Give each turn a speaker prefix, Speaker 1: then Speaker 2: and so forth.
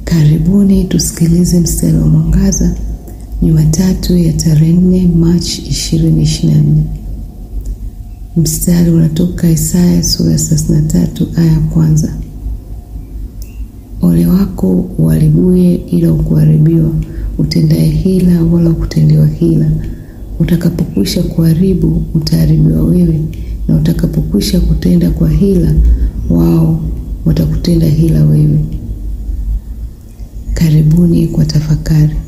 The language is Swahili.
Speaker 1: Karibuni tusikilize mstari wa mwangaza Jumatatu ya tarehe 4 Machi 2024. Mstari unatoka Isaya sura ya 33 aya ya kwanza. Ole wako uharibuye ila ukuharibiwa, utendaye hila wala ukutendewa hila. Utakapokwisha kuharibu utaharibiwa wewe, na utakapokwisha kutenda kwa hila, wao watakutenda hila wewe. Karibuni kwa tafakari.